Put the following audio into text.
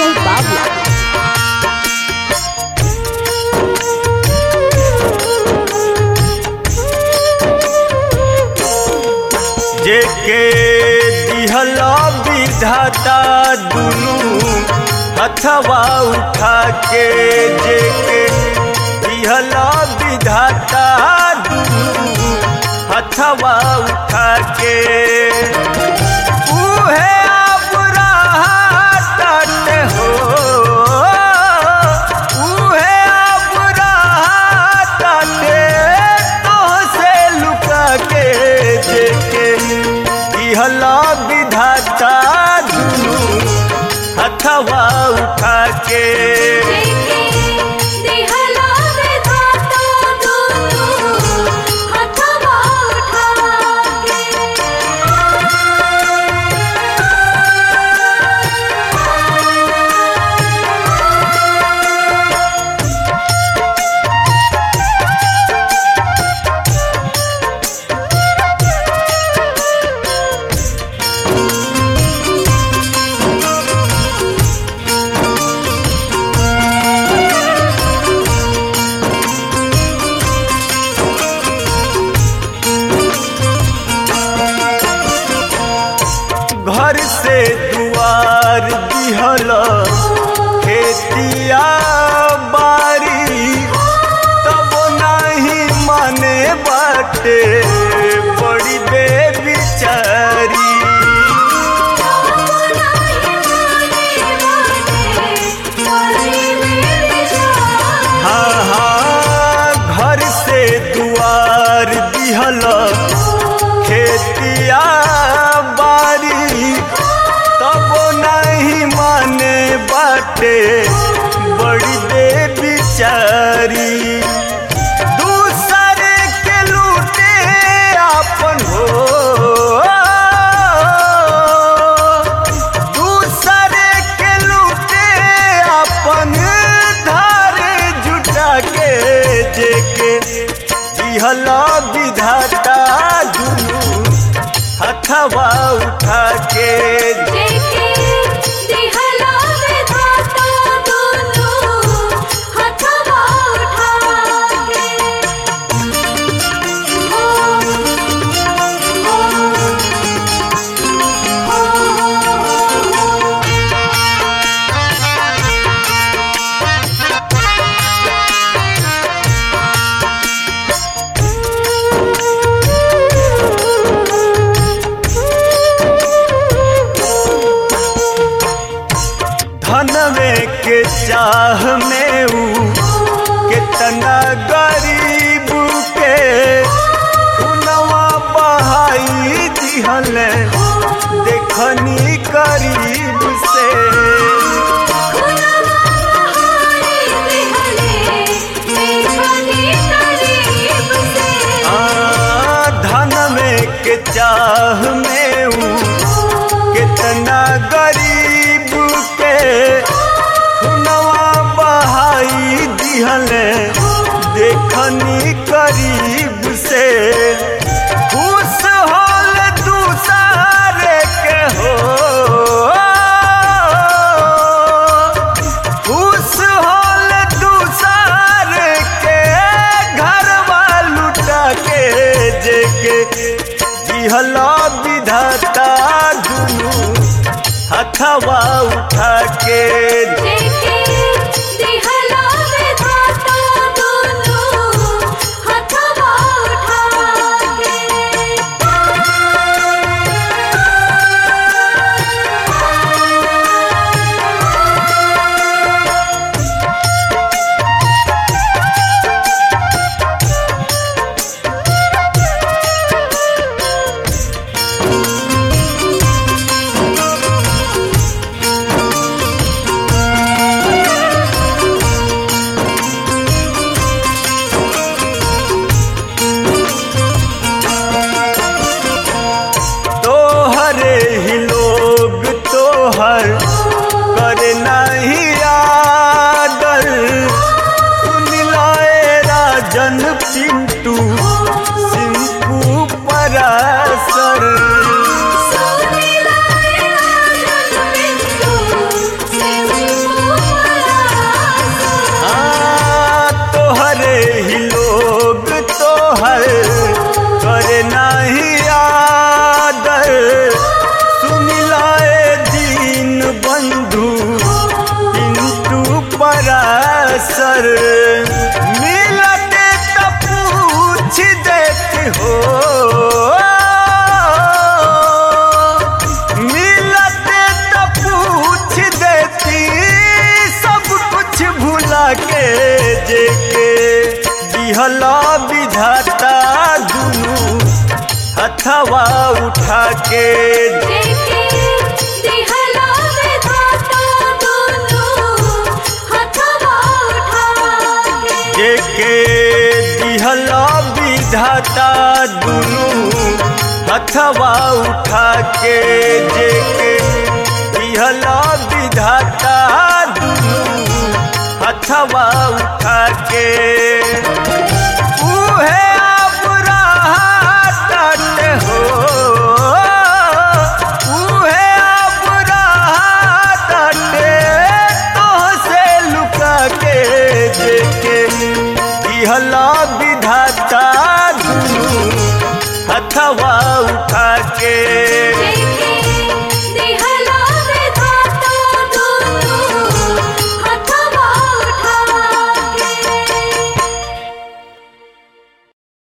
Sanjay Bawla. जेके दिहला विधाता दुनू हथवा उठा के जेके दिहला विधाता दुनू हथवा उठा के उहे अब रहत हो उहे अब रहत तोहसे लुका के जेके दिहला विधाता दुनू हथवा उठा के दिहला विधाता दुनू हथवा उठा के घर से दुआर दिहल खेतिया बारी तब नहीं माने बाटे बड़ी बेबिचारी हाँ हाँ घर से दुआर दिहल खेतिया बारी तब नहीं माने बाटे बड़ी बेबिचारी दूसरे के लूटे आपन हो दूसरे के लूटे अपन धार जुटा के जेके दिहला विधाता दुनू हथवा उठा के दिहला विधाता दुनू हथवा उठा के धनवे के चाह में ऊ कितना गरीब के खुनवा बहाई दिहल देखनी करीब से आ, धन में के चाह में ऊ कितना गरीब के खुनवा बहाई दिहल देखनी करीब से खुश होल दूसरे के हो खुश होल दूसरे के घरवा लुटा के जेके दिहला विधाता दुनू हथवा उठा के दिहला विधाता दुनू हथवा उठा के तोहरे ही लोग तोहर कर नहीं आदर सुन लाए राजन पिंटू सिंकू परासर सोनी लाए राजन बिंदु उठा के जेके दिहला विधाता दुनु हथवा उठा के जेके दिहला विधाता दुनू हथवा उठा के जेके दिहला विधाता दुनू हथवा उठा के उहे अब रहत हो उहे अब रहत तोहसे लुका के जेके दिहला विधाता दुनू हथवा